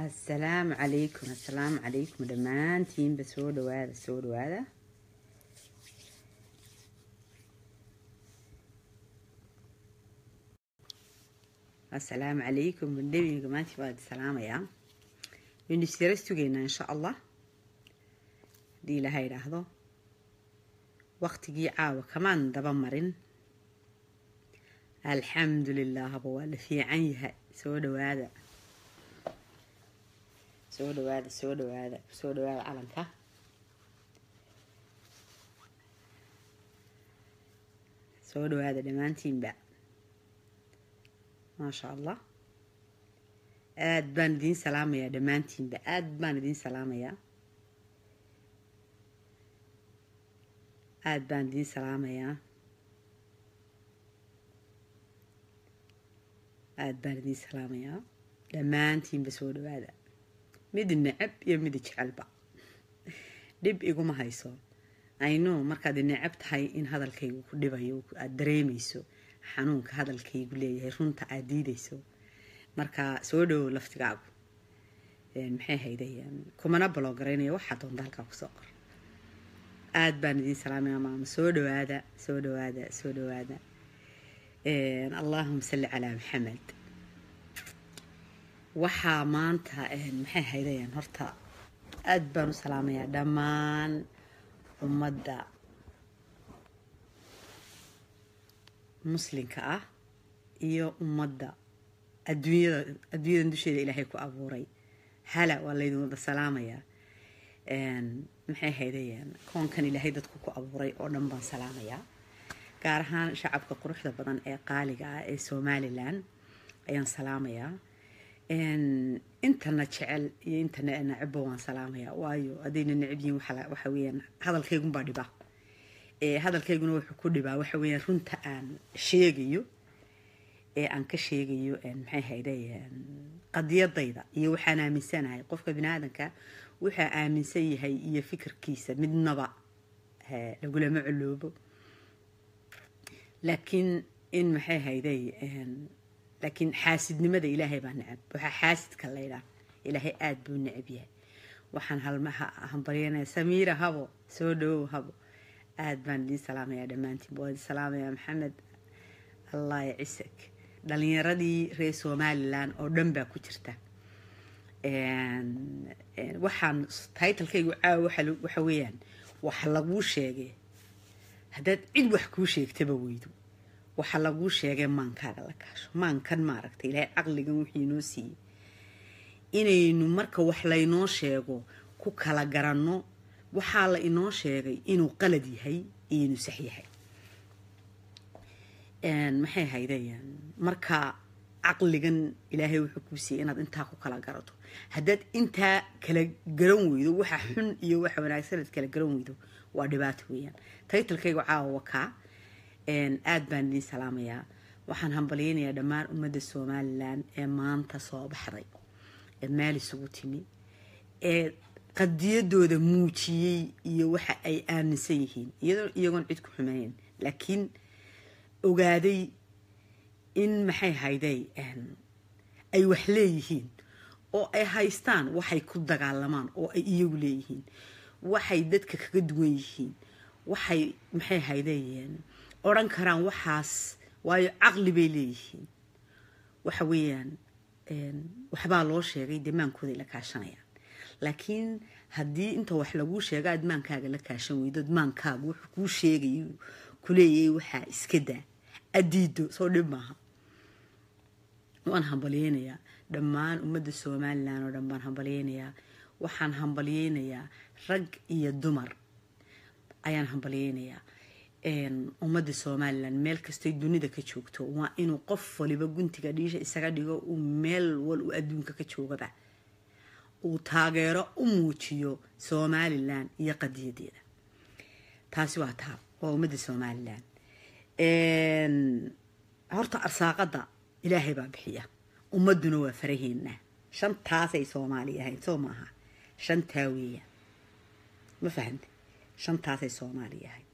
assalaamu calaykum assalaamu calaykum dhammaantiinba soo dhawaada soo dhawaada assalaamu calaykum bandhabiga maanta baa idi salaamayaa waynu isjara sugaynaa insha allah haddii ilaha idhaahdo waqtigii caawa kamaan daba marin alxamdu lilaahba waa la fiican yahay soo dhawaada soo dhawaada soo dhawaada soo dhawaada calanka soo dhawaada dhammaantiinba maasha allah aada baan idiin salaamayaa dhammaantiinba aada baan idiin salaamayaa aada baan idiin salaamayaa aada baan idiin salaamayaa dhammaantiinba soo dhawaada mid necab iyo mid jecelba dhib iguma hayso ayno markaad necab tahay in hadalkaygu ku dhibayo aada dareemayso xanuunka hadalkaygu leeyahay runta aada diidayso marka soo dhowow laftigaagu maxay hayday kumana balogaraynaya waxaa doonta halkaa kusoo qor aada baan idiin salaamaya maama soo dhawaada soo dhawaada soo dhawaada allahuma salli calaa maxamed waxaa maanta maxay haydayaan horta aada baan u salaamayaa dhammaan ummadda muslinka ah iyo ummadda adduunyada adduunyadan dusheeda ilaahay ku abuuray hala waa laydin wada salaamayaa maxay haydayaan koonkan ilaahay dadku ku abuuray oo dhan baan salaamayaa gaar ahaan shacabka quruxda badan ee qaaliga ah ee somalilan ayaan salaamayaa intana jecel iyo intana necabba waan salaamayaa waayo haddayna necab yihiin waxa weeyaan hadalkaygunbaa dhiba hadalkayguna wuxuu ku dhibaa waxa weeyaan runta aan sheegayo ee aan ka sheegayo maxay hayday qadiyadayda iyo waxaan aaminsanahay qofka bini aadanka wuxuu aaminsan yahay iyo fikirkiisa midnaba lagulama coloobo laakiin in maxay hayday laakiin xaasidnimada ilaahay baa necab waxaa xaasidka laydhaa ilaahay aada buu necab yahay waxaan hambaryanaya samiira habo soo dhawow habo aada baan idiin salaamayaa dhammaantiin waa idin salaamayaa maxamed allah ya cisak dhalinyaradii reer somalilan oo dhan baa ku jirta waxaan taytalkaygu caawa waxa weeyaan wax laguu sheegay haddaad cid wax kuu sheegtaba weydo waxa laguu sheegay maankaaga la kaasho maankan maaragta ilaahay caqligan wixii inoo siiyey inaynu marka wax laynoo sheego ku kala garanno waxaa la inoo sheegay inuu qalad yahay iyo inuu sax yahay maxay haydayaan marka caqligan ilaahay wuxuu kuu siiyey inaad intaa ku kala garato haddaad intaa kala garan weydo waxa xun iyo waxa wanaagsan aad kala garan weydo waa dhibaato weeyaan taytalkaygu caawa wakaa aada baan idiin salaamayaa waxaan hambalyaynayaa dhammaan ummadda somalilan ee maanta soo baxday ee meel isugu timi ee qadiyadooda muujiyey iyo waxa ay aaminsan yihiin iyagoon cid ku xumeyn laakiin ogaaday in maxay hayday ay wax leeyihiin oo ay haystaan waxay ku dagaalamaan oo ay iyagu leeyihiin waxay dadka kaga duwan yihiin waxay maxay haydayeen odhan karaan waxaas waayo caqli bay leeyihiin waxa weeyaan waxbaa loo sheegay dee maankooday la kaashanayaan laakiin haddii inta wax laguu sheego aad maankaaga la kaashan weydood maankaaga wuxuu kuu sheegay kuleeyay waxaa iska daa adiido soo dhib maaha waan hambalyeynayaa dhammaan ummadda somalilan oo dhan baan hambalyeynayaa waxaan hambalyeynayaa rag iyo dumar ayaan hambalyeynayaa ummadda somalilan meel kastay dunida ka joogto waa inuu qof waliba guntiga dhiisha isaga dhigo uu meel wal u adduunka ka joogaba uu taageero u muujiyo somalilan iyo qadiyadeeda taasi waa taa waa ummadda somalilan horta arsaaqada ilaahay baa bixiya ummaduna waa faraheena shantaasay soomaali ahayd soo maaha shantaa weeyaan ma fahante shantaasay soomaali ahayd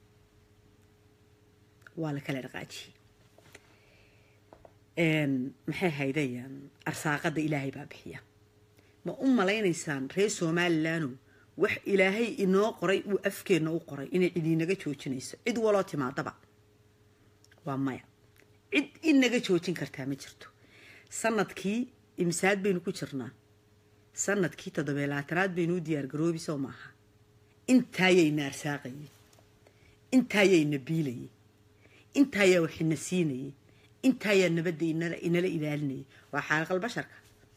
waa la kala dhaqaajiyey maxay haydayaan arsaaqada ilaahay baa bixiya ma u malaynaysaan reer somalilanno wax ilaahay inoo qoray uu afkeenna u qoray inay cid inaga joojinayso cid waloo timaadaba waa maya cid inaga joojin kartaa ma jirto sanadkii imsaad baynu ku jirnaa sanadkii toddobiy labaatanaad baynu u diyaargaroobi soo maaha intaayayna arsaaqayey intaayayna biilayey intaayaa waxina siinayey intaayaa nabadda inala ilaalinayay waa xaaliqal basharka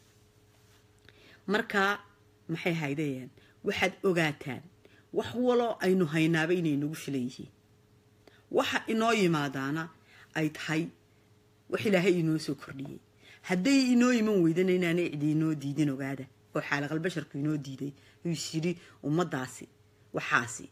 markaa maxay haydayeen waxaad ogaataan wax waloo aynu haynaaba inay nagu filan yihiin waxa inoo yimaadaana ay tahay wax ilaahay inoo soo kordhiyey hadday inoo iman weydana inaanay cidi inoo diidin ogaada oo xaaliqal basharku inoo diiday is yidhi ummaddaasi waxaasi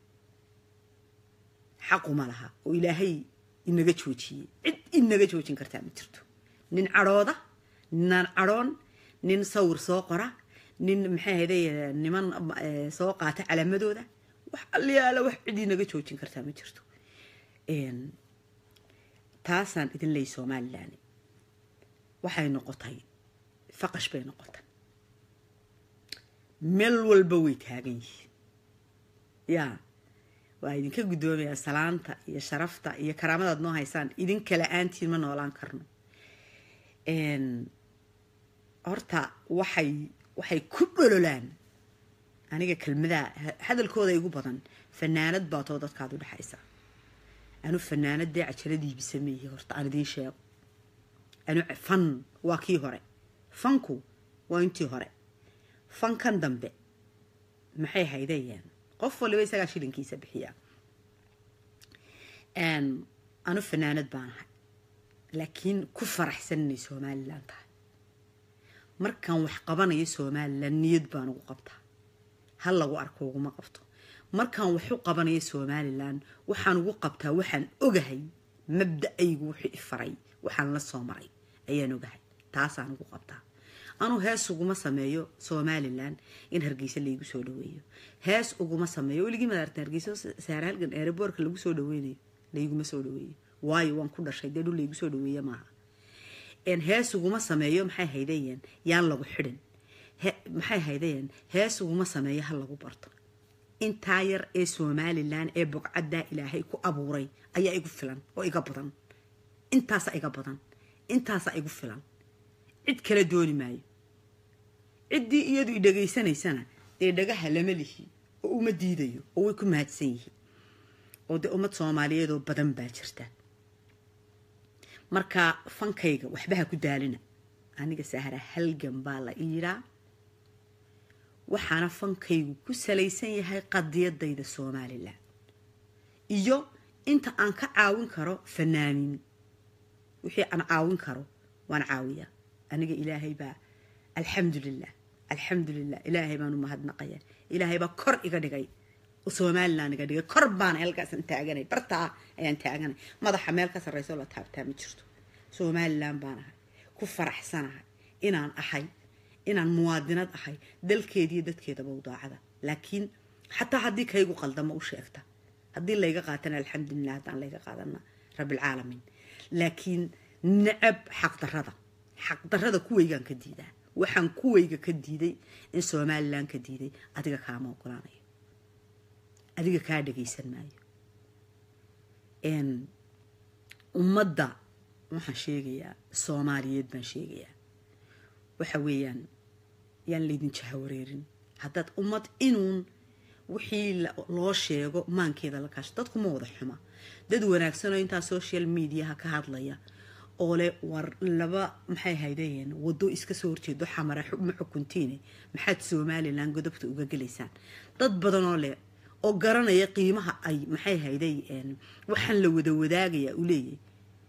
xaquma laha oo ilaahay inaga joojiyey cid inaga joojin kartaa ma jirto nin cadhooda ninaan cadhoon nin sawir soo qora nin maxay ahayday niman soo qaata calaamadooda wax alliyaala wax cid inaga joojin kartaa ma jirto taasaan idin leeyay somalilan waxay noqotay faqash bay noqotay meel walba way taagan yihiin yaa waa idinka guddoomayaa salaanta iyo sharafta iyo karaamadaad noo haysaan idinka la-aantiin ma noolaan karno horta waxay waxay ku dhololaan aniga kelmadaha hadalkooda igu badan fanaanad baatoo dadkaad u dhexaysa anu fanaanadee cajaladiibi sameeyey horta aan idiin sheego anu fan waa kii hore fanku waa intii hore fankan dambe maxay haydayeen qof waliba isagaa shilinkiisa bixiyaa anu fanaanad baan ahay laakiin ku faraxsan inay somalilan tahay markaan wax qabanayo somalilan niyad baan ugu qabtaa hal lagu arko uguma qabto markaan wax u qabanayo somalilan waxaan ugu qabtaa waxaan ogahay mabda-aygu wuxuu ifaray waxaan la soo maray ayaan ogahay taasaan ugu qabtaa anuu hees uguma sameeyo somalilan in hargeysa laygu soo dhaweeyo hees uguma sameeyo weligii madaarta hargeysa saare halgan eeraboorka lagu soo dhaweynayo layguma soo dhaweeyo waayo waan ku dhashay dee dhul laygu soo dhaweeye maaha hees uguma sameeyo maxay haydayeen yaan lagu xidhin maxay haydayeen hees uguma sameeyo ha lagu barto intaa yar ee somalilan ee bogcaddaa ilaahay ku abuuray ayaa igu filan oo iga badan intaasa iga badan intaasa igu filan cid kala dooni maayo ciddii iyadu i dhegaysanaysana dee dhagaha lama lihi oo uma diidayo oo way ku mahadsan yihiin oo dee ummad soomaaliyeedoo badan baa jirta marka fankayga waxbaha ku daalina aniga sahra halgan baa la iidhaa waxaana fankaygu ku salaysan yahay qadiyadayda somalilan iyo inta aan ka caawin karo fanaaniin wixii aan caawin karo waan caawiyaa aniga ilaahay baa alxamdulilah alxamdulilah ilaahay baan u mahadnaqaya ilaahay baa kor iga dhigay somalilan iga dhigay kor baana halkaasan taaganay bartaa ayaan taaganay madaxa meel ka sarrayso la taabtaa ma jirto somalilan baan ahay ku faraxsanahay inaan ahay inaan muwaadinad ahay dalkeediiyo dadkeedaba u daacada laakiin xataa haddii kaygu qaldamo u sheegta haddii layga qaatana alxamdulilah haddaan layga qaadana rabbilcaalamiin laakiin necab xaqdarada xaqdarada kuweygaan ka diidaa waxaan kuweyga ka diiday in somalilan ka diiday adiga kaama ogolaanayo adiga kaa dhagaysan maayo ummadda waxaan sheegayaa soomaaliyeed baan sheegayaa waxa weeyaan yaan laydin jahawareerin haddaad ummad inuun wixii loo sheego maankeeda la kaasho dadku ma wada xuma dad wanaagsanoo intaa social mediaha ka hadlaya oo leh war laba maxay haydayeen wado iska soo horjeedo xamara ma xukuntiine maxaad somalilan godobta uga gelaysaan dad badanoo leh oo garanaya qiimaha ay maxay hayday waxaan la wada wadaagaya u leeyahy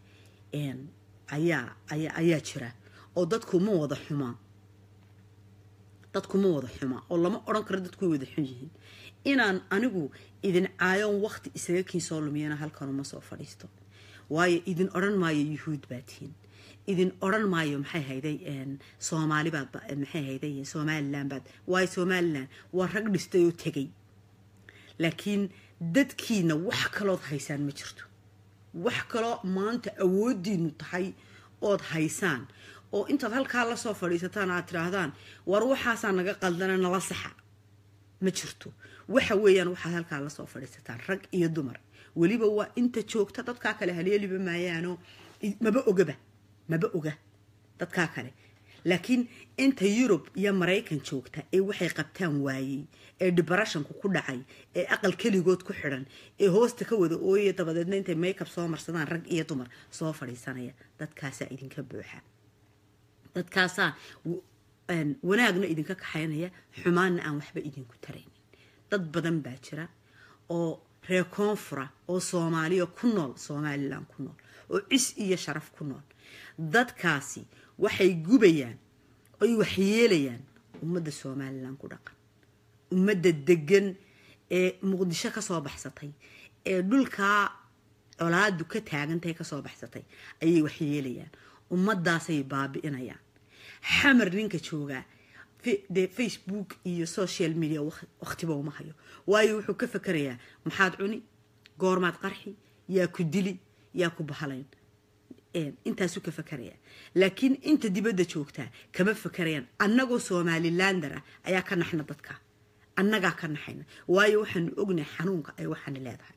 ayaa ayaa jira oo dadku ma wada xumaa dadku ma wada xumaa oo lama odhan karo dadku way wada xun yihiin inaan anigu idin caayoon waqti isaga kiin soo lumiyana halkanuma soo fadhiisto waayo idin odhan maayo yuhuud baa tihiin idin odhan maayo maxay hayday soomaali baad maxay hayday somalilan baad waayo somalilan waa rag dhistay oo tegay laakiin dadkiina wax kalood haysaan ma jirto wax kaloo maanta awoodiinu tahay ood haysaan oo intaad halkaa lasoo fadhiisataan aad tidhaahdaan war waxaasaa naga qaldana nala saxa ma jirto waxa weeyaan waxaad halkaa lasoo fadhiisataan rag iyo dumar weliba waa inta joogta dadkaa kale haleeliba maayaanoo maba ogaba maba oga dadkaa kale laakiin inta yurub iyo maraykan joogta ee waxay qabtaan waayey ee debarashonku ku dhacay ee aqal keligood ku xidhan ee hoosta ka wada ooyaya dabadeedna intay maykab soo marsadaan rag iyo dumar soo fadhiisanaya dadkaasaa idinka buuxa dadkaasaa wanaagna idinka kaxaynaya xumaanna aan waxba idinku taraynin dad badan baa jira oo reer koonfura oo soomaaliya ku nool somalilan ku nool oo cis iyo sharaf ku nool dadkaasi waxay gubayaan oy waxyeelayaan ummadda somalilan ku dhaqan ummadda degan ee muqdisho kasoo baxsatay ee dhulkaa colaadu ka taagantahay kasoo baxsatay ayay waxyeelayaan ummadaasay baabi'inayaan xamar ninka joogaa dee facebook iyo social media wakhtiba uma hayo waayo wuxuu ka fakerayaa maxaad cuni goormaad qarxi yaa ku dili yaa ku bahalayn intaasuu ka fakerayaa laakiin inta dibadda joogtaa kama fakerayaan annagoo somalilander ah ayaa ka naxna dadka annagaa ka naxayna waayo waxaanu ognahay xanuunka ay waxaana leedahay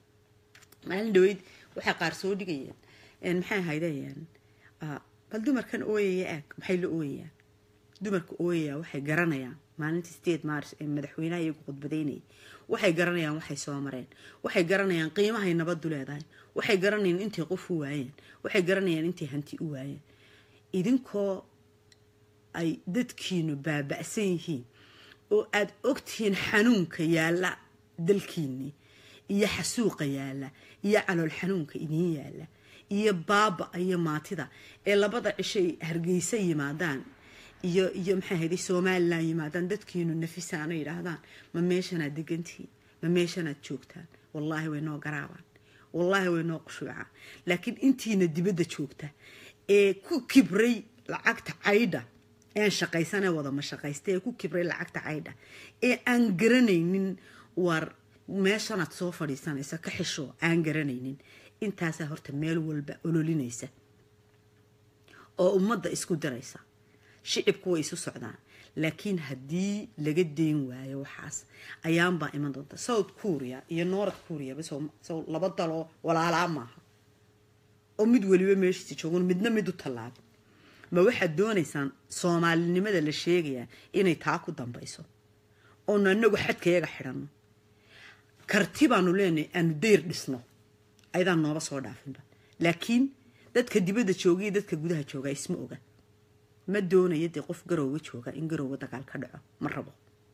maalin dhaweyd waxay qaar soo dhigayeen maxay ahaydeen bal dumarkan ooyaya aag maxay la ooyayaan dumarka ooyaya waxay garanayaan maalintii state mars ee madaxweynaha iyagu khudbadaynayay waxay garanayaan waxay soo mareen waxay garanayaan qiimahay nabadu leedahay waxay garanayaan intay qof u waayeen waxay garanayaan intay hanti u waayeen idinkoo ay dadkiinu baaba'san yihiin oo aada ogtihiin xanuunka yaalla dalkiinni iyo xasuuqa yaalla iyo calool xanuunka idiin yaalla iyo baaba iyo maatida ee labada cishay hargeysa yimaadaan iyo iyo maxay ahayday somalilan yimaadaan dadkiinu nafisaana yidhaahdaan ma meeshanaad degantihiin ma meeshanaad joogtaan wallaahi way noo garaabaan wallaahi way noo qushuucaan laakiin intiina dibadda joogta ee ku kibray lacagta caydha ean shaqaysanee wadama shaqaysta ee ku kibray lacagta caydha ee aan garanaynin war meeshanaad soo fadhiisanaysa ka xisho aan garanaynin intaasaa horta meel walba ololinaysa oo ummadda isku diraysa shicibku way isu socdaan laakiin haddii laga deyn waayo waxaas ayaanbaa iman doonta south korea iyo north korea so laba daloo walaalaa maaha oo mid weliba meeshiisa joogan midna mid u tallaabin ma waxaad doonaysaan soomaalinimada la sheegayaa inay taa ku dambayso oonu anagu xadkayaga xidhanno karti baanu leenahay aanu dayr dhisno ayadaan nooba soo dhaafinba laakiin dadka dibadda jooga iyo dadka gudaha jooga isma oga ma doonayo dee qof garowga jooga in garowga dagaal ka dhaco ma rabo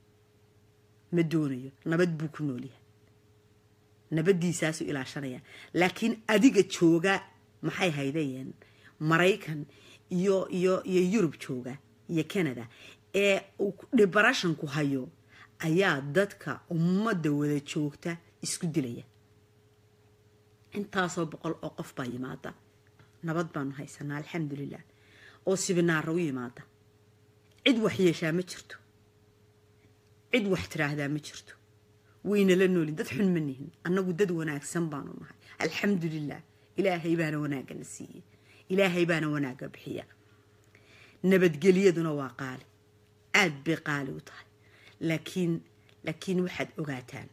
ma doonayo nabad buu ku noolyahay nabadiisaasu ilaashanaya laakiin adiga jooga maxay haydayeen maraykan iyo iyo iyo yurub jooga iyo canada ee uu dhibarashanku hayo ayaa dadka ummadda wada joogta isku dilaya intaasoo boqol oo qof baa yimaada nabad baanu haysanaa alxamdulilah oo sibinaara u yimaada cid wax yeeshaa ma jirto cid wax tiraahdaa ma jirto wayna la noolin dad xun ma nihin annagu dad wanaagsan baanu nahay alxamdulilah ilaahay baana wanaagana siiyey ilaahay baana wanaagga bixiya nabadgelyaduna waa qaali aada bay qaali u tahay laakiin laakiin waxaad ogaataan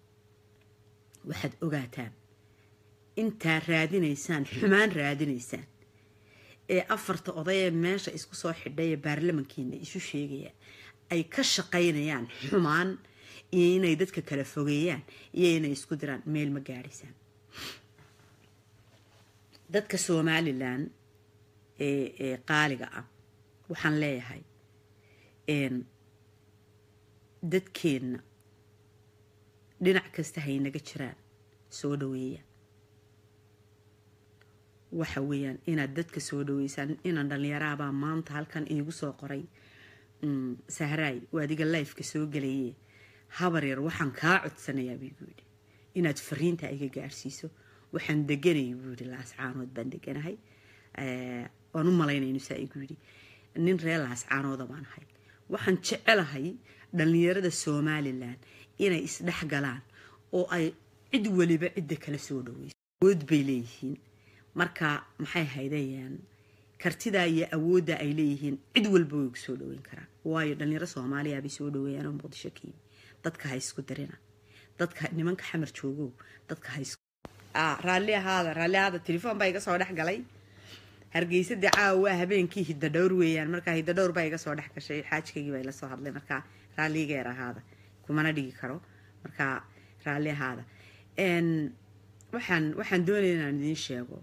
waxaad ogaataan intaa raadinaysaan xumaan raadinaysaan ee afarta odayee meesha isku soo xidhay ee baarlamankiina isu sheegaya ay ka shaqaynayaan xumaan iyo inay dadka kala fogeeyaan iyo inay isku diraan meel ma gaadhaysaan dadka somalilan ee ee qaaliga ah waxaan leeyahay dadkeenna dhinac kasta haynaga jiraan soo dhaweeya waxa weeyaan inaad dadka soo dhaweysaan inaan dhallinyaraabaa maanta halkan iigu soo qoray sahraay oo adiga lifeka soo gelaye habar yar waxaan kaa codsanayaa buu igu yidhi inaad fariinta iga gaarsiiso waxaan deganay buu yidhi laascaanood baan deganahay waan u malaynaynu saa igu yidhi nin reer laascaanooda baan ahay waxaan jecelahay dhallinyarada somalilan inay isdhex galaan oo ay cid weliba cidda kala soo dhaweyso awood bay leeyihiin marka maxay haydayaan kartidaa iyo awoodda ay leeyihiin cid walba way ku soo dhaweyn karaan waayo dhalinyaro soomaaliya bay soo dhaweeyaan oo muqdisho ka yimi dadka ha isku dirina dadka nimanka xamar joogow dadka ha isku raalli ahaada raalli ahaada telefoon baa iga soo dhex galay hargeysa dee caawa waa habeenkii hidda dhowr weeyaan markaa hidda dhowr baa iga soo dhex gashay xaajkaygii baa ila soo hadlay markaa raalligeer ahaada kumana dhigi karo markaa raalli ahaada waxaan waxaan doonaya inaan idiin sheego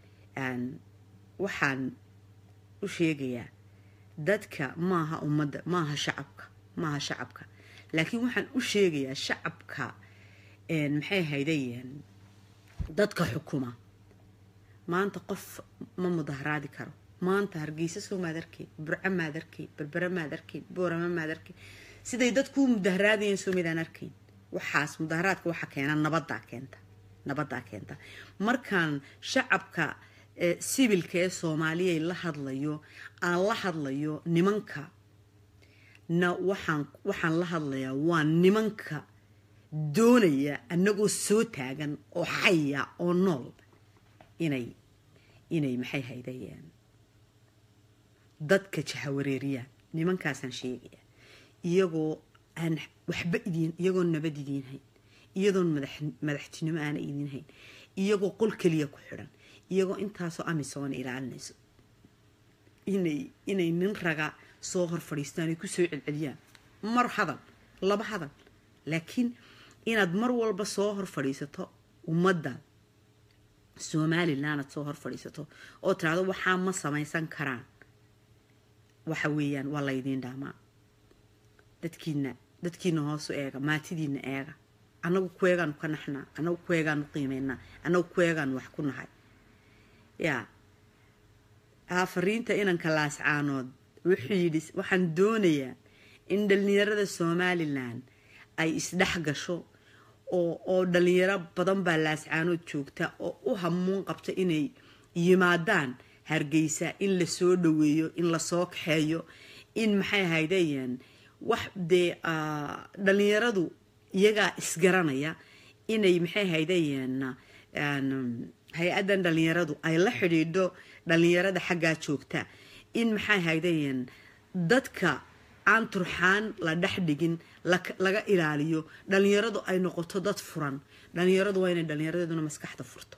waxaan u sheegayaa dadka maaha ummadda maaha shacabka maaha shacabka laakiin waxaan u sheegayaa shacabka maxay haydayeen dadka xukuma maanta qof ma mudaharaadi karo maanta hargeysa soo maad arkayn burco maad arkayn berbere maad arkayn boorama maad arkayn siday dadkuu mudaharaadayeen soo midaan arkayn waxaas mudaharaadka waxa keena nabadaa keenta nabadaa keenta markaan shacabka sibilka ee soomaaliya la hadlayo aan la hadlayo nimanka na waxaan waxaan la hadlayaa waa nimanka doonaya annagoo soo taagan oo xaya oo nool inay inay maxay haydayeen dadka jahawareeriyaan nimankaasaan sheegaya iyagoo aan waxba idiin iyagoo nabad idiin hayn iyadoon madaxtinimo aana idiin hayn iyagoo qol keliya ku xidhan iyagoo intaasoo amisoona ilaalinayso inay inay nin raga soo hor fadhiistaan ay kusoo celceliyaan mar hadal laba hadal laakiin inaad mar walba soo hor fadhiisato ummadda somalilan aad soo hor fadhiisato oo tiraado waxaa ma samaysan karaan waxa weeyaan waa laydiin dhaamaa dadkiina dadkiina hoosu eega maatidiina eega annagu kueegaanu ka naxnaa annagu kueegaanu qiimeynaa annagu kueegaanu wax ku nahay yaa fariinta inanka laascaanood wuxuu yidhi waxaan doonayaa in dhalinyarada somalilan ay isdhex gasho oo oo dhalinyaro badan baa laascaanood joogta oo u hamuun qabta inay yimaadaan hargeysa in la soo dhaweeyo in lasoo kaxeeyo in maxay ahaydeen wax dee dhalinyaradu iyagaa isgaranaya inay maxay ahaydeen hay-addan dhalinyaradu ay la xidhiidho dhalinyarada xaggaa joogta in maxay haydayeen dadka aan turxaan la dhex dhigin laga ilaaliyo dhalinyaradu ay noqoto dad furan dhalinyaradu waa inay dhalinyaradeeduna maskaxda furto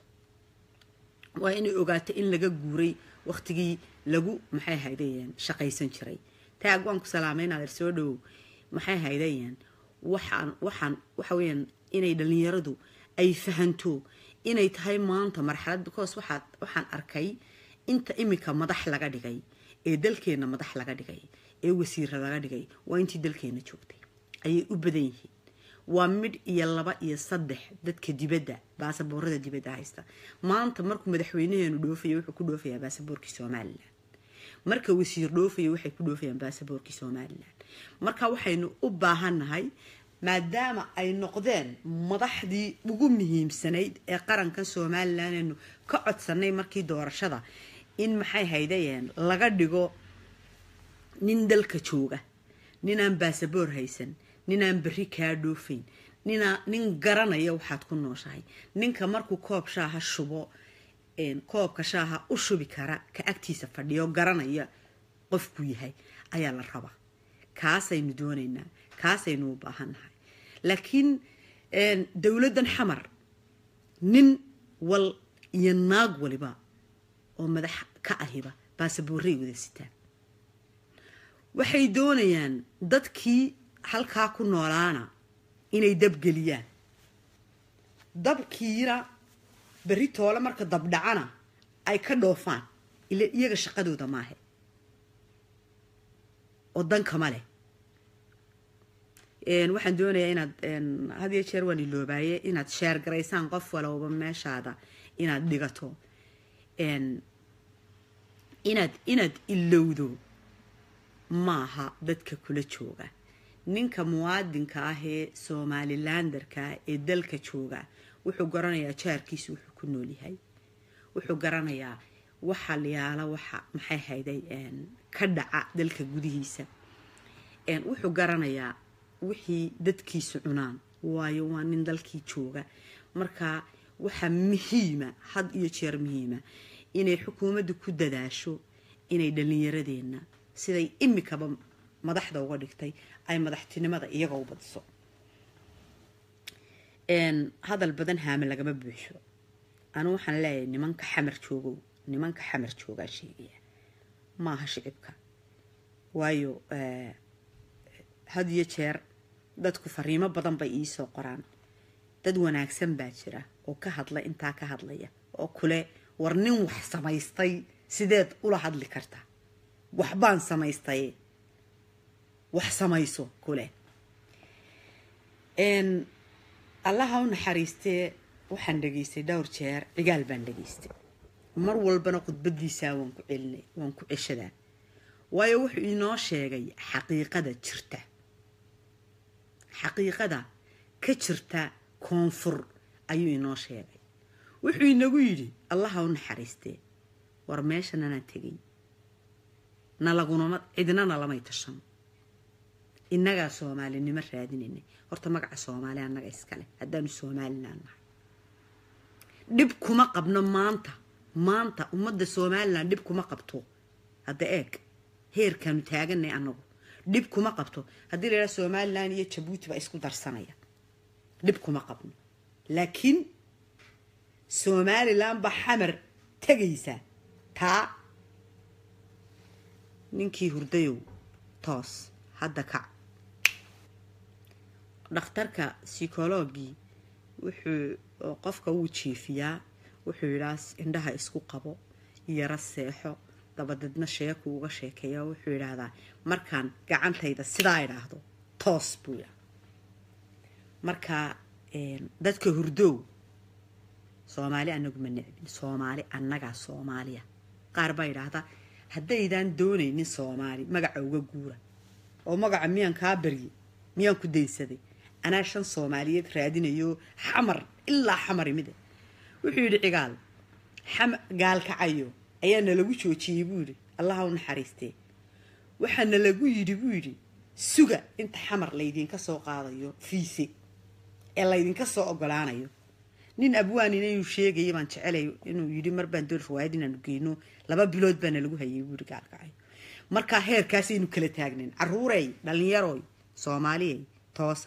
waa inay ogaato in laga guuray waqtigii lagu maxay haydayeen shaqaysan jiray taag waan ku salaamaynaad soo dhowow maxay haydayeen waxaan waxaan waxa weyaan inay dhalinyaradu ay fahanto inay tahay maanta marxalad because waxaad waxaan arkay inta imika madax laga dhigay ee dalkeenna madax laga dhigay ee wasiira laga dhigay waa intii dalkeenna joogtay ayay u badan yihiin waa midh iyo laba iyo saddex dadka dibadda baasaboorada dibadda haysta maanta markuu madaxweynaheenu dhoofayo wuxuu ku dhoofayaa baasaboorkii somalilan marka wasiir dhoofayo waxay ku dhoofayaan baasaboorkii somalilan marka waxaynu u baahannahay maadaama ay noqdeen madaxdii ugu muhiimsanayd ee qarankan somalilan aynu ka codsanay markii doorashada in maxay haydayeen laga dhigo nin dalka jooga ninaan baasaboor haysan ninaan berri kaa dhoofayn ninaa nin garanaya waxaad ku nooshahay ninka markuu koob shaaha shubo koobka shaaha u shubi kara ka agtiisa fadhiyo garanaya qofkuu yahay ayaa la rabaa kaasaynu doonaynaa kaasaynu u baahannahay laakiin dowladdan xamar nin wal iyo naag waliba oo madax ka ahiba baasaboorray wada sitaan waxay doonayaan dadkii halkaa ku noolaana inay dabgeliyaan dabkiina berri toole marka dabdhacana ay ka dhoofaan ila iyaga shaqadooda maahe oo dankama leh waxaan doonayaa inaad had iyo jeer waan iloobaaye inaad sheer garaysaan qof walowba meeshaada inaad dhigato inaad inaad ilowdo maaha dadka kula jooga ninka muwaadinka ah ee somalilanderka ee dalka jooga wuxuu garanayaa jaarkiisa wuxuu ku noolyahay wuxuu garanayaa waxa layaala waxa maxay hayday ka dhaca dalka gudihiisa wuxuu garanayaa wixii dadkiisu cunaan waayo waa nin dalkii jooga marka waxaa muhiima had iyo jeer muhiima inay xukuumaddu ku dadaasho inay dhallinyaradeenna siday imikaba madaxda uga dhigtay ay madaxtinimada iyaga u badiso hadal badan haame lagama buuxo anu waxaan leeyahay nimanka xamar joogow nimanka xamar joogaa sheegaya maaha shicibka waayo had iyo jeer dadku fariimo badan bay iisoo qoraan dad wanaagsan baa jira oo ka hadla intaa ka hadlaya oo kule war nin wax samaystay sideed ula hadli karta waxbaan samaystay wax samayso kule allaha u naxariistee waxaan dhegaystay dhowr jeer cigaal baan dhegaystay mar walbana khudbadiisaa waan ku celinay waan ku ceshadaa waayo wuxuu inoo sheegay xaqiiqada jirta xaqiiqada ka jirta koonfur ayuu inoo sheegay wuxuu inagu yidhi allaha u naxariistee war meeshananaan tegay na lagunama cidnana lamay tashan innagaa soomaalinimo raadinaynay horta magaca soomaali annaga iskale haddaanu somalilan nahay dhib kuma qabno maanta maanta ummadda somalilan dhib kuma qabto hadda eeg heerkaanu taaganay annagu dhib kuma qabto haddii la yidhaha somalilan iyo jabuuti baa isku darsanaya dhib kuma qabno laakiin somalilan baa xamar tegaysa taa ninkii hurdayow toos hadda kac dhakhtarka psychologii wuxuu qofka wuu jiifiyaa wuxuu yidhaa indhaha isku qabo yaro seexo dabadeedna sheeku uga sheekeeya wuxuu yidhaahdaa markaan gacantayda sidaa idhaahdo toos buu yidhaa marka dadka hurdow soomaali anagu ma necbin soomaali annagaa soomaaliya qaar baa yidhaahdaa haddaydaan doonaynin soomaali magaca uga guura oo magaca miyaan kaa barye miyaan ku daysaday anaa shan soomaaliyeed raadinayo xamar ilaa xamar imide wuxuu yidhi cigaal gaalkacayo ayaa nalagu joojiyey buu yidhi allaha u naxariistee waxaa nalagu yidhi buu yidhi suga inta xamar laydinka soo qaadayo fiise ee laydinka soo ogolaanayo nin abwaanin inuu sheegaya baan jecelay inuu yidhi marbaan doon riwaayad inaanu geyno laba bilood baana lagu hayay buu yidhi gaalkacayo markaa heerkaasaynu kala taagnayn caruurey dhallinyaroy soomaaliyey toosa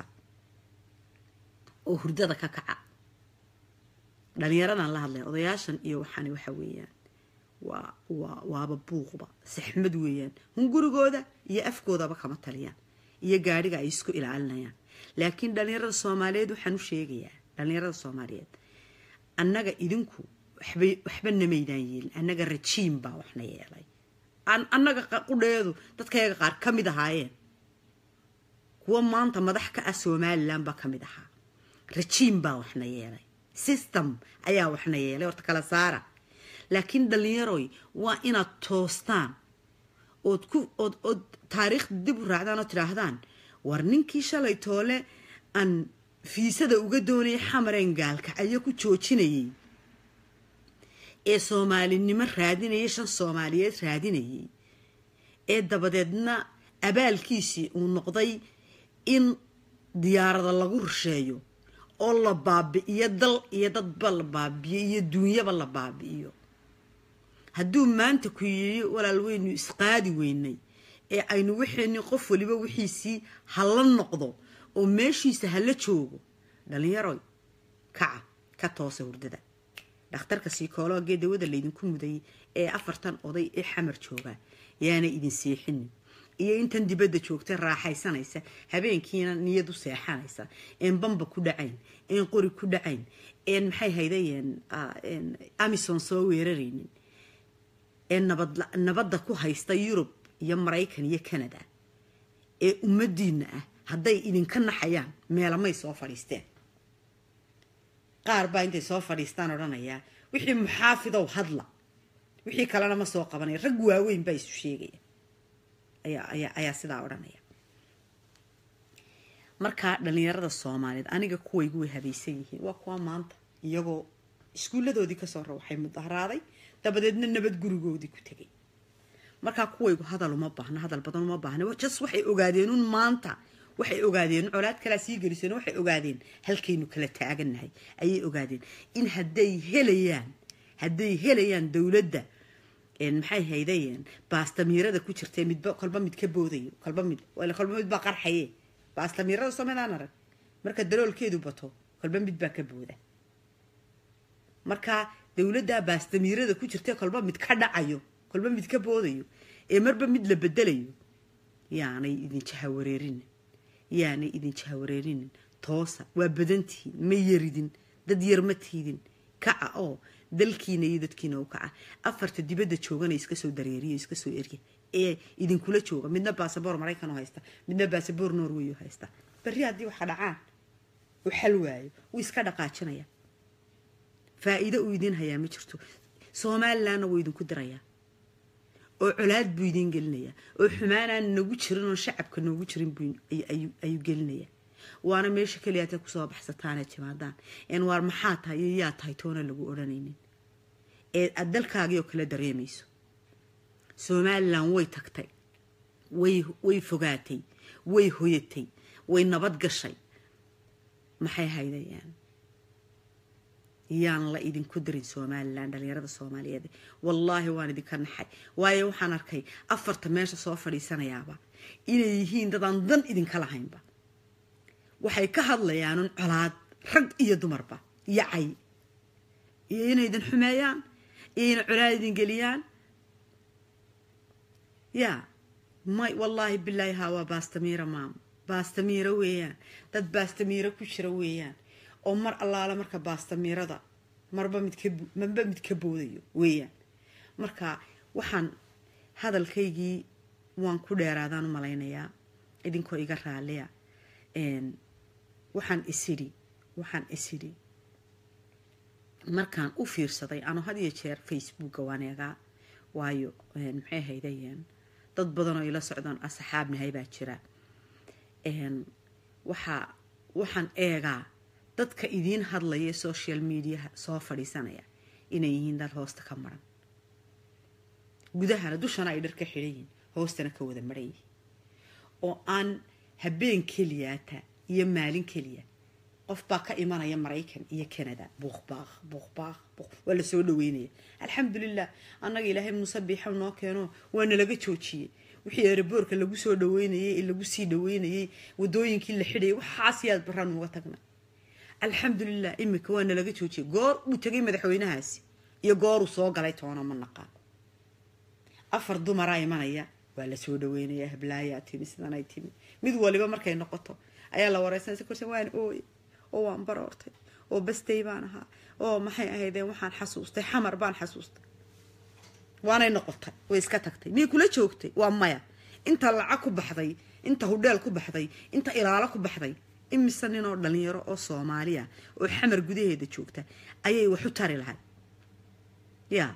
oo hurdada ka kaca dhallinyaradan la hadlaya odayaashan iyo waxaani waxa weeyaan waa waa waaba buuqba saxmad weeyaan hungurigooda iyo afkoodaba kama taliyaan iyo gaadhiga ay isku ilaalinayaan laakiin dhallinyarada soomaaliyeed waxaan u sheegayaa dhallinyarada soomaaliyeed annaga idinku waxbay waxba namaydaan yeelin annaga rajiim baa waxna yeelay annaga qudheedu dadkayaga qaar ka mid ahaayeen kuwa maanta madax ka ah somalilan baa ka mid ahaa rajiim baa waxna yeelay system ayaa waxna yeelay horta kala saara laakiin dhallinyaroy waa inaad toostaan ood ku ood ood taariikhda dib u raacdaan oo tidhaahdaan war ninkii shalay toole aan fiisada uga doonayay xamareen gaalkacayo ku joojinayay ee soomaalinimo raadinayay shan soomaaliyeed raadinayay ee dabadeedna abaalkiisii uu noqday in diyaarada lagu rusheeyo oo la baabi'iyo dal iyo dadba la baabi'iyo iyo duunyaba la baabi'iyo hadduu maanta ku yidhi walaal weynu isqaadi weynay ee aynu wixeenni qof waliba wixiisii hala noqdo oo meeshiisa hala joogo dhallinyaroy kaca ka toosa hurdada dhakhtarka siikoologee dawada laydinku mudayay ee afartan oday ee xamar joogaa yaana idin seexinin iyo intan dibadda joogta raaxaysanaysa habeenkiina niyad u seexanaysa een bamba ku dhacayn een qori ku dhacayn een maxay haydayeen amison soo weeraraynin ee nabadda ku haysta yurub iyo maraykan iyo canada ee ummadiina ah hadday idinka naxayaan meelamay soo fadhiisteen qaar baa intay soo fadhiistaan odhanayaa wixii muxaafidow hadla wixii kalena ma soo qabanaya rag waaweyn baa isu sheegaya ayaa sidaa odhanaya markaa dhallinyarada soomaaliyeed aniga kuwaygu way habaysan yihiin waa kuwa maanta iyagoo iskuulladoodii kasoo rawaxay mudaharaaday dabadeedna nabad gurigoodii ku tegay markaa kuwaygu hadal uma baahno hadal badan uma baahna jas waxay ogaadeen un maanta waxay ogaadeen colaad kalaa sii geliseen waxay ogaadeen halkaynu kala taagannahay ayay ogaadeen in hadday helayaan hadday helayaan dowladda maxay haydayeen baastamiirada ku jirtee midba kolba mid ka boodayo kolba mid kolba mid baa qarxaye baastamiirada soomedaan arag marka daloolkeedu bato kolba mid baa ka booda marka dowladdaa baastamiirada ku jirtee kolba mid ka dhacayo kolba mid ka boodayo ee marba mid la bedelayo yaanay idin jahawareerinin yaanay idin jahawareerinin toosa waa badantihiin ma yaridin dad yar ma tiidin kaca oo dalkiina iyo dadkiina u kaca afarta dibadda joogana iska soo dareeriyo iska soo erya ee idinkula jooga midna basaboor maraykan oo haysta midna basaboor norway oo haysta berri haddii waxa dhacaan u xal waayo wuu iska dhaqaajinaya faa'iido uu idiin hayaa ma jirto somalilandna wuu idinku dirayaa oo colaad buu idiin gelinayaa oo xumaanaan nagu jirin oo shacabka noogu jirin ayuu gelinayaa waana meesha keliyaatay kusoo baxsataanee timaadaan een waar maxaa tahay iyo yaa tahay toona lagu odhanaynin ee aad dalkaagii oo kale dareemayso somalilan way tagtay way way fogaatay way hoyatay way nabad gashay maxay haydayaan yaan la idinku dirin somalilan dhalinyarada soomaaliyeed wallaahi waan idinka naxay waayo waxaan arkay afarta meesha soo fadhiisanayaaba inay yihiin dadaan dan idinka lahaynba waxay ka hadlayaanun colaad rag iyo dumarba iyo cay iyo inay idin xumeeyaan iyo inay colaad idin geliyaan yaa may wallaahi bilaahi haa waa baastamiira maamo baastamiiro weeyaan dad baastamiiro ku jira weeyaan oo mar allaala marka baastamiirada marba midka marba mid ka boodayo weeyaan marka waxaan hadalkaygii waan ku dheeraadaan u malaynayaa idinkoo iga raaliya waxaan isidhi waxaan isidhi markaan u fiirsaday ano had iyo jeer facebooka waan eegaa waayo maxay haydayeen dad badanoo ila socdaan asxaabnahay baa jira waxaa waxaan eegaa dadka idiin hadlaya social mediaha soo fadhiisanaya inay yihiin dad hoosta ka maran gudahana dushana ay dhar ka xidhan yihiin hoostana ka wada maran yihiin oo aan habeen keliyaata iyo maalin keliya qof baa ka imanaya maraykan iyo canada buuqbaaq buuqbaaq waa lasoo dhaweynaya alxamdulilah annaga ilaahay muuse biixow noo keeno waa nalaga joojiyey wixii eeraboorka lagu soo dhaweynayey ee lagu sii dhaweynayey wadooyinkii la xidhayay waxaas yaad baraan uga tagna alxamdulilah imika waa nalaga joojiyey goor uu tegay madaxweynahaasi iyo gooruu soo galay toona ma naqaan afar dumaraa imanaya waa lasoo dhaweynaya hablaayaa timi sidanay timi mid waliba markay noqoto ayaa la wareysanaysa korsan waan ooye oo waan baroortay oo bastay baan ahaa oo maxay ahaydeen waxaan xasuustay xamar baan xasuustay waanay noqotay way iska tagtay miyay kula joogtay waa maya inta lacag ku baxday inta hudheel ku baxday inta ilaalo ku baxday imise ninoo dhalinyaro oo soomaaliya oo xamar gudaheeda joogta ayay wax u tari lahayd yaa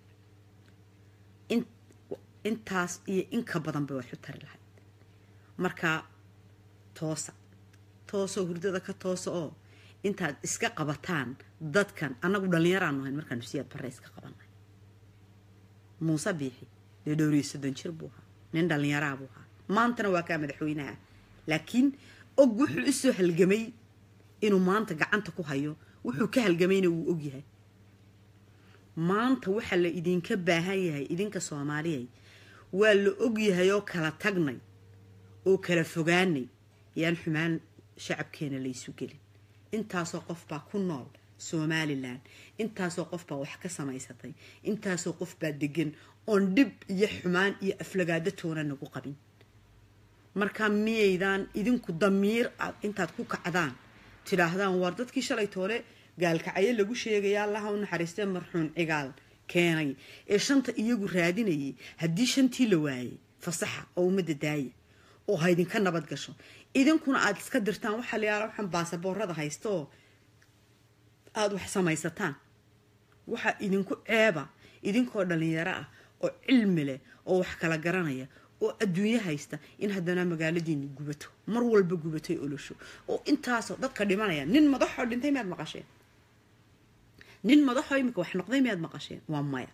intaas iyo inka badan bay wax u tari lahayd marka toosa toosoo hurdada ka toosa oo intaad iska qabataan dadkan annagu dhallinyaraanu hayn markaanu siyaad barre iska qabanay muuse biixi dee dhowriyo soddon jir buu ahaa nin dhallinyaraa buu ahaa maantana waa kaa madaxweynaha laakiin og wuxuu usoo halgamay inuu maanta gacanta ku hayo wuxuu ka halgamayna wuu ogyahay maanta waxaa la idinka baahan yahay idinka soomaaliyay waa la ogyahay oo kala tagnay oo kala fogaanay yaan xumaan shacabkeena laysu gelin intaasoo qof baa ku nool somalilan intaasoo qof baa wax ka samaysatay intaasoo qof baa degan oon dhib iyo xumaan iyo aflagaado toona nagu qabin markaa miyaydaan idinku damiir aad intaad ku kacdaan tidhaahdaan waar dadkii shalay toole gaalkacyo lagu sheegaya allaha u naxariistee marxuun cigaal keenay ee shanta iyagu raadinayay haddii shantii la waayay fasaxa oo ummadda daaya oo ha idinka nabad gasho idinkuna aada iska dirtaan waxaa la yaala waxaan baasaboorada haysta oo aada wax samaysataan waxaa idinku ceeba idinkoo dhallinyaro ah oo cilmi leh oo wax kala garanaya oo adduunyo haysta in haddana magaaladiini gubato mar walba gubatay olosho oo intaasoo dadka dhimanaya nin madaxoo dhintay miyaad maqasheen nin madaxoo imika wax noqday miyaad maqasheen waa maya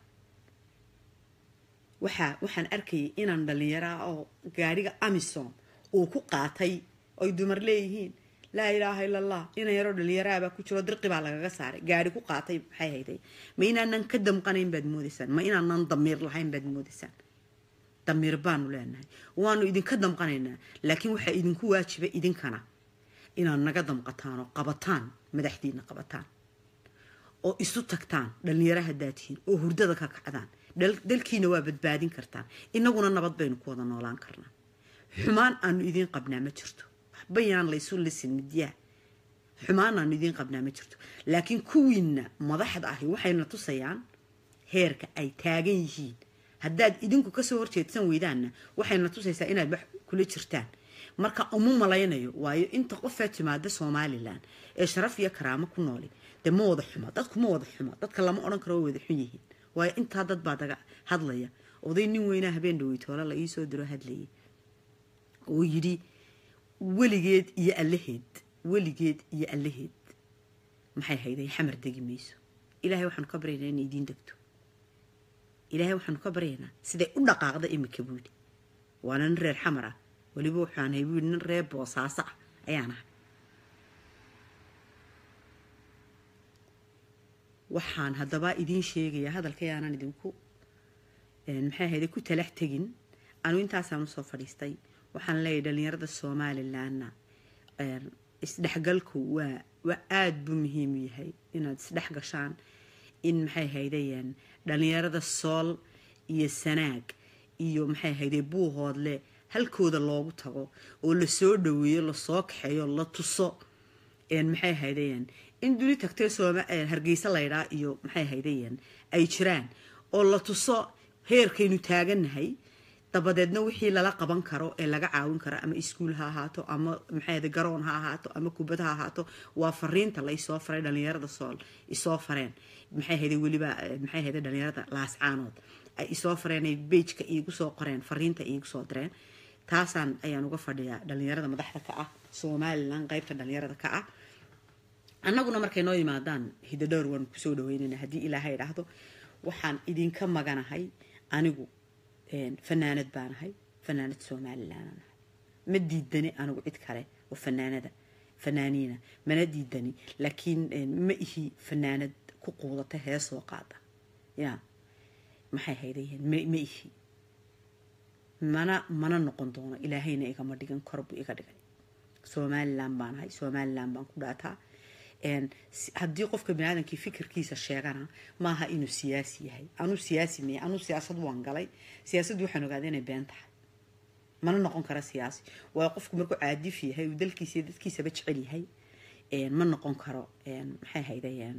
waxaa waxaan arkayay inaan dhallinyaro ah oo gaadhiga amison uu ku qaatay oy dumar leeyihiin laa ilaaha ila allah ina yaroo dhalinyaraabaa ku jiro dirqi baa lagaga saaray gaari ku qaatay maxay hayday ma inaanan ka damqanayn baad moodaysaan ma inaanan damiir lahayn baad moodaysaan damiir baanu leenahay waanu idinka damqanaynaa laakiin waxaa idinku waajiba idinkana inaad naga damqataan oo qabataan madaxdiina qabataan oo isu tagtaan dhalinyaro haddaad tihiin oo hurdada ka kacdaan dalkiina waa badbaadin kartaan inaguna nabad baynu ku wada noolaan karnaa xumaan aanu idiin qabnaa ma jirto waxbayaan laysu lisin midyaha xumaan aanu idiin qabnaa ma jirto laakiin kuwiinna madaxda ahi waxayna tusayaan heerka ay taagan yihiin haddaad idinku kasoo horjeedsan weydaanna waxayna tusaysaa inaad wax kula jirtaan marka uma malaynayo waayo inta qofaa timaada somalilan ee sharaf iyo karaamo ku nooli dee ma wada xuma dadku ma wada xuma dadka lama odhan karo way wada xun yihiin waayo intaa dad baa daga hadlaya oday nin weynaa habeen dhaweytoole la iisoo diro hadlayay oo yidhi weligeed iyo allaheed weligeed iyo allaheed maxay hayday xamar degi mayso ilaahay waxaanu ka baryaynaa inay idiin degto ilaahay waxaanu ka baryaynaa siday u dhaqaaqda imika buu yidhi waana nin reer xamar ah weliba waxaan hay buu yidhi nin reer boosaaso ah ayaan ahay waxaan haddaba idiin sheegayaa hadalka yaanan idinku maxay ahayde ku talax tegin anu intaasaan usoo fadhiistay waxaan leeyahay dhalinyarada somalilanna isdhexgalku waa waa aada buu muhiim u yahay inaad isdhex gashaan in maxay haydayeen dhalinyarada sool iyo sanaag iyo maxay hayde buuhoodle halkooda loogu tago oo lasoo dhaweeyo lasoo kaxeeyo la tuso maxay haydayeen in duni tagtee hargeysa laydhaa iyo maxay haydayeen ay jiraan oo la tuso heerkaynu taagannahay dabadeedna wixii lala qaban karo ee laga caawin karo ama iskuul ha ahaato ama maxay garoon ha ahaato ama kubad ha ahaato waa fariinta la isoo faray dhalinyarada sool isoo fareen maxay hayde weliba maxay hayde dhalinyarada laascaanood ay isoo fareen ay beijka iigu soo qoreen fariinta iigu soo direen taasaan ayaan uga fadhiyaa dhalinyarada madaxda ka ah somalilan qeybta dhalinyarada ka ah annaguna markay noo yimaadaan hidadhowr waanu kusoo dhaweynayna haddii ilaahay dhahdo waxaan idinka maganahay anigu fanaanad baanahay fanaanad somalilananahay ma diidani anigu cid kale oo fanaanada fanaaniina mana diidani laakiin ma ihi fanaanad ku quudata heesoo qaada ya maxay haydayeen ma ihi mana mana noqon doono ilaahayna igama dhigan kor buu iga dhigay somalilan baanahay somalilan baan ku dhaataa haddii qofka baniaadamkii fikirkiisa sheegana maaha inuu siyaasi yahay anuu siyaasi maya anuu siyaasad waan galay siyaasaddu waxaan ogaaday inay been tahay mana noqon kara siyaasi waayo qofku markuu caadif yahay uu dalkiisa iyo dadkiisaba jecel yahay ma noqon karo maxay haydayeen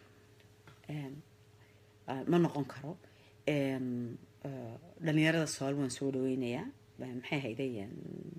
ma noqon karo dhalinyarada sool waan soo dhaweynayaa maxay haydayeen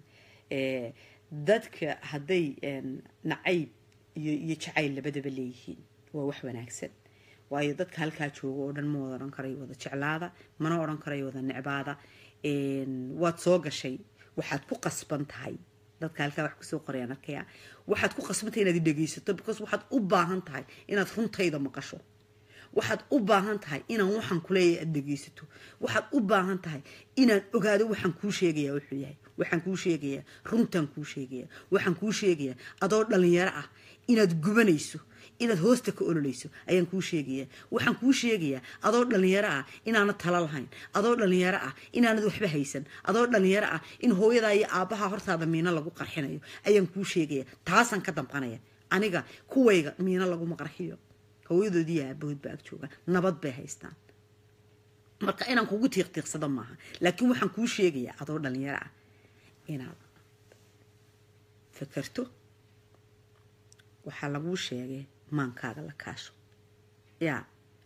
dadka hadday nacayb iyo iyo jacayl labadaba leeyihiin waa wax wanaagsan waayo dadka halkaa jooga oo dhan ma wada odhan karayo wada jeclaada mana odhan karayo wada necbaada waad soo gashay waxaad ku qasban tahay dadka halkaa wax kusoo qorayaan arkaya waxaad ku qasban tahay inaad dhegaysato because waxaad u baahan tahay inaad runtayda maqasho waxaad u baahan tahay inaan waxaan kuleeyahay aad dhegaysato waxaad u baahan tahay inaan ogaado waxaan kuu sheegayaa wuxuu yahay waxaan kuu sheegayaa runtaan kuu sheegayaa waxaan kuu sheegayaa adoo dhalinyaro ah inaad gubanayso inaad hoosta ka ololayso ayaan kuu sheegayaa waxaan kuu sheegayaa adoo dhalinyaro ah inaanad talo lahayn adoo dhalinyaro ah inaanad waxba haysan adoo dhalinyaro ah in hooyadaa iyo aabbaha hortaada miino lagu qarxinayo ayaan kuu sheegayaa taasaan ka damqanaya aniga kuwayga miino laguma qarxiyo hooyadoodii aabahood ba ag joogaan nabad bay haystaan marka inaan kugu tiiqtiiqsado maaha laakiin waxaan kuu sheegayaa adoo dhalinyaro ah inaad fakerto waxaa laguu sheegay maankaaga la kaasho yaa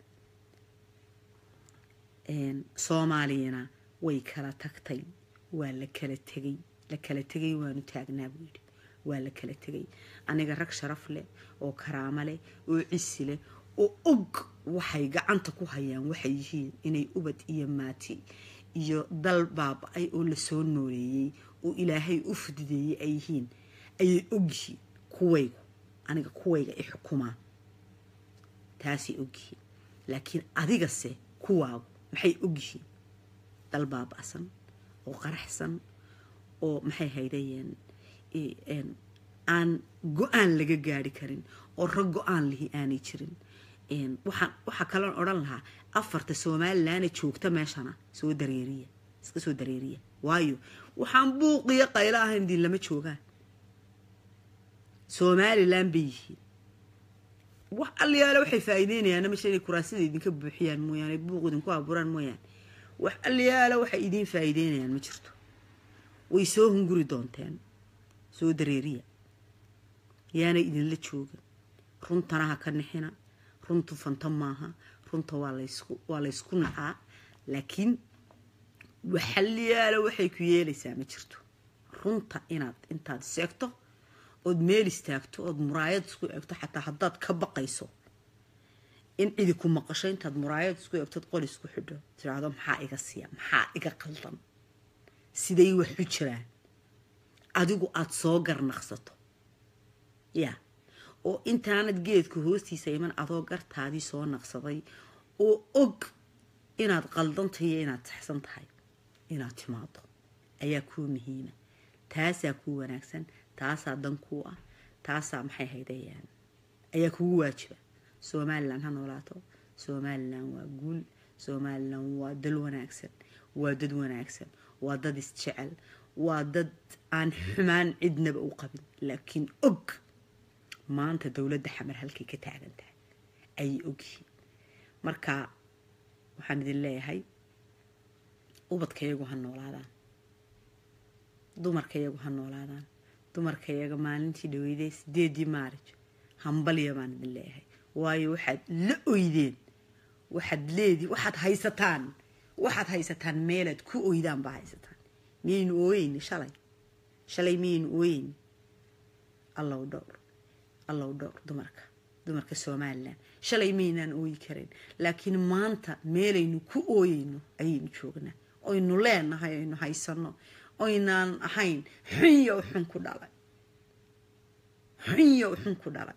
soomaaliyana way kala tagtay waa la kala tegay la kala tegay waanu taagnaa buu yidhi waa la kala tegay aniga rag sharaf leh oo karaamo leh oo cisi leh oo og waxay gacanta ku hayaan waxay yihiin inay ubad iyo maati iyo dal baaba-ay oo lasoo nooleeyey oo ilaahay u fududeeyey ay yihiin ayay ogyihiin kuwaygu aniga kuwayga i xukumaan taasay ogyihiin laakiin adigase kuwaagu maxay ogyihiin dal baaba-san oo qaraxsan oo maxay haydayeen aan go-aan laga gaari karin oo rag go-aan lihi aanay jirin waxaan waxaa kaloon odhan lahaa afarta somalilanna joogta meeshana soo dareeriya iska soo dareeriya waayo waxaan buuqiyo qaylo ahayn diin lama joogaan somalilan bay yihiin wax alliyaale waxay faa'iideynayaan meesha inay kuraasida idinka buuxiyaan mooyaane buuq idinku abuuraan mooyaane wax alliyaale waxay idiin faa'iideynayaan ma jirto way soo hunguri doonteen soo dareeriya yaanay idinla joogin runtana ha ka nixina runtu fanta maaha runta waa laysku waa laysku nacaa laakiin waxalliyaale waxay ku yeelaysaa ma jirto runta inaad intaad seegto ood meel istaagto ood muraayad isku eegto xataa haddaad ka baqayso in cidi ku maqasho intaad muraayad isku eegtood qol isku xidho tiraahdo maxaa iga siiya maxaa iga qaldan siday waxu jiraan adigu aada soo garnaqsato yaa oo intaanad geedka hoostiisa iman adoo gartaadii soo naqsaday oo og inaad qaldantahay iyo inaad saxsan tahay inaad timaado ayaa kuu muhiima taasaa kuu wanaagsan taasaa dan kuu ah taasaa maxay haydayaan ayaa kugu waajiba somalilan ha noolaato somalilan waa guul somalilan waa dal wanaagsan waa dad wanaagsan waa dad isjecel waa dad aan xumaan cidnaba u qabin laakiin og maanta dowladda xamar halkay ka taagan tahay ayay ogyihiin marka waxaan idin leeyahay ubadkayagu ha noolaadaan dumarkayagu ha noolaadaan dumarkayaga maalintii dhaweyday sideedii maarij hambalya baan idin leeyahay waayo waxaad la oydeen waxaad leedi waxaad haysataan waxaad haysataan meelaad ku oydaan baa haysataan miyaynu ooyeyni shalay shalay miyaynu ooyeyni allow dhowr allow dhowr dumarka dumarka somalilan shalay maynaan ooyi karayn laakiin maanta meelaynu ku ooyeyno ayaynu joognaa oynu leenahay aynu haysano oynaan ahayn xunyo xun ku dhalay xunyo xun ku dhalay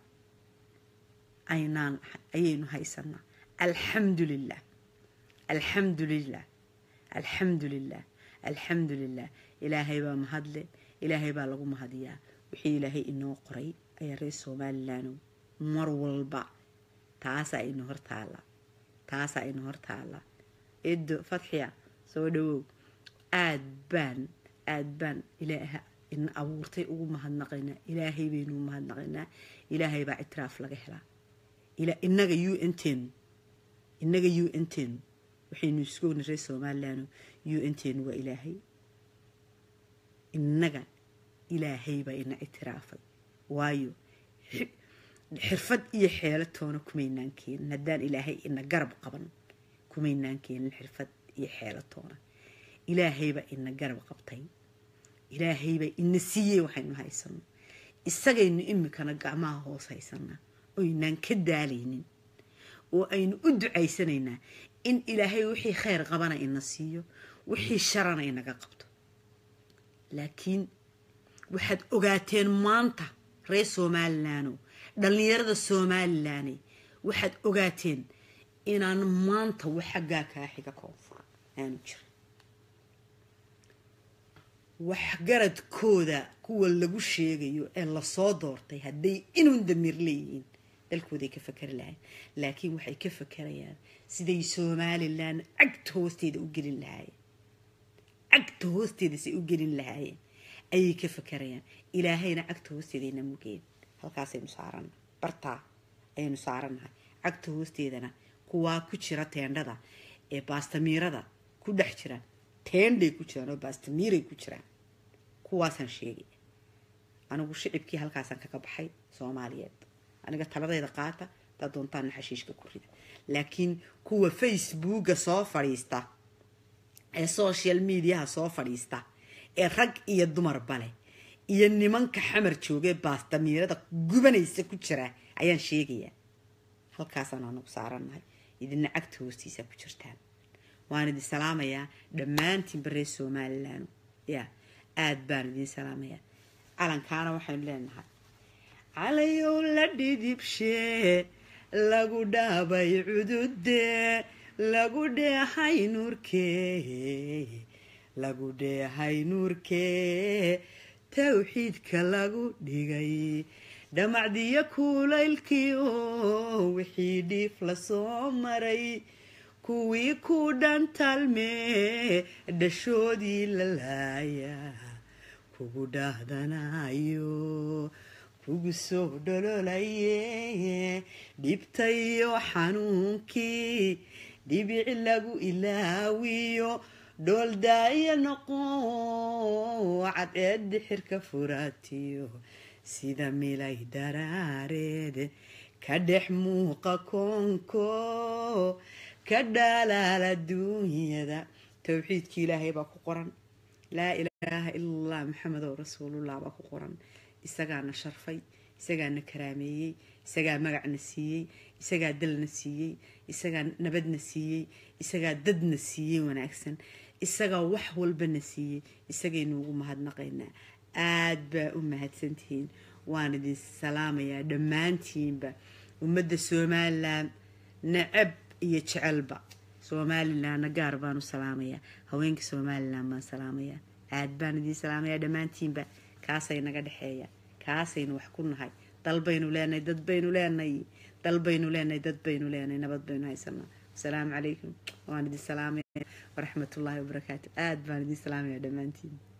aynaan ayaynu haysanaa alxamdu lilah alxamdu lilah alxamdu lilah alxamdu lilah ilaahay baa mahadle ilaahay baa lagu mahadiyaa wixii ilaahay inoo qoray ayaa reer somalilan mar walba taasaa ina hortaala taasaa ina hortaala edo fatxiya soo dhawow aad baan aad baan ilaaha ina abuurtay ugu mahadnaqaynaa ilaahay baynu mahadnaqaynaa ilaahay baa ictiraaf laga helaa inaga u n ten inaga u n ten waxaynu iskogna reer somalilan u n ten waa ilaahay inaga ilaahay baa ina ictiraafay waayo xirfad iyo xeelo toona kumaynaan keenin haddaan ilaahay ina garab qaban kumaynaan keenin xirfad iyo xeelo toona ilaahaybaa ina garab qabtay ilaahaybaa ina siiyey waxaynu haysano isagaynu imikana gacmaha hoos haysanaa oynaan ka daalaynin oo aynu u ducaysanaynaa in ilaahay wixii khayr qabana ina siiyo wixii sharana inaga qabto laakiin waxaad ogaateen maanta reer somalilaano dhallinyarada somalilan waxaad ogaateen inaan maanta wax xaggaa kaa xiga koonfur aanu jirin waxgaradkooda kuwa lagu sheegayo ee lasoo doortay hadday inuun damiir leeyihiin dalkooday ka fakari lahayn laakiin waxay ka fakarayaan siday somalilan cagta hoosteeda u gelin lahaayeen cagta hoosteeda say u gelin lahaayeen ayay ka fakarayaan ilaahayna cagta hoosteedayna mugeen halkaasaynu saarana bartaa ayaynu saarannahay cagta hoosteedana kuwaa ku jira teendhada ee baastamiirada ku dhex jiraan teendhay ku jiraan oo baastamiiray ku jiraan kuwaasaan sheegay anigu shicibkii halkaasaan kaga baxay soomaaliyeed aniga taladayda qaata daa doontaana xashiishka ku rida laakiin kuwa facebooka soo fadhiista ee social mediaha soo fadhiista ee rag iyo dumarba leh iyo nimanka xamar joogee baastamiirada gubanaysa ku jira ayaan sheegayaa halkaasaan anagu saarannahay idina cagta hoostiisa ku jirtaan waan idin salaamayaa dhammaantiinba reer somalilan ya aada baan idin salaamayaa calankaana waxaynu leenahay calayow la dhidibshee lagu dhaabay cududee lagu dheehay nuurkee lagu dheehay nuurkee towxiidka lagu dhigay dhamacdiyo kulaylkii oo wixii dhiif la soo maray kuwii ku dhantalmee dhashoodii la laaya kugu dhaahdanayo kugu soo dhololaye dhibtayo xanuunkii dhibici lagu ilaawiyo dhooldaaya noqo cadceed xirka furaatiyo sida milay daraareed ka dhex muuqa koonko ka dhalaala duunyada towxiidkii ilaahay baa ku qoran laa ilaaha ila allah maxamedow rasuulullah baa ku qoran isagaana sharfay isagaana karaameeyey isagaa magacna siiyey isagaa dalna siiyey isagaa nabadna siiyey isagaa dadna siiyey wanaagsan isagaa wax walbana siiyey isagaynu ugu mahadnaqaynaa aad baa u mahadsantihiin waan idin salaamayaa dhammaantiinba ummadda somalilan necab iyo jecelba somalilanna gaar baan u salaamayaa haweenka somalilan baan salaamayaa aad baan idiin salaamayaa dhammaantiinba kaasay naga dhexeeya kaasaynu wax ku nahay dal baynu leenahay dad baynu leenahay dal baynu leenahay dad baynu leenahay nabad baynu haysanaa asalaamu calaykum waan idin salaamaya waraxmatullaahi wabarakaatu aad baan idin salaamaya dhammaantiin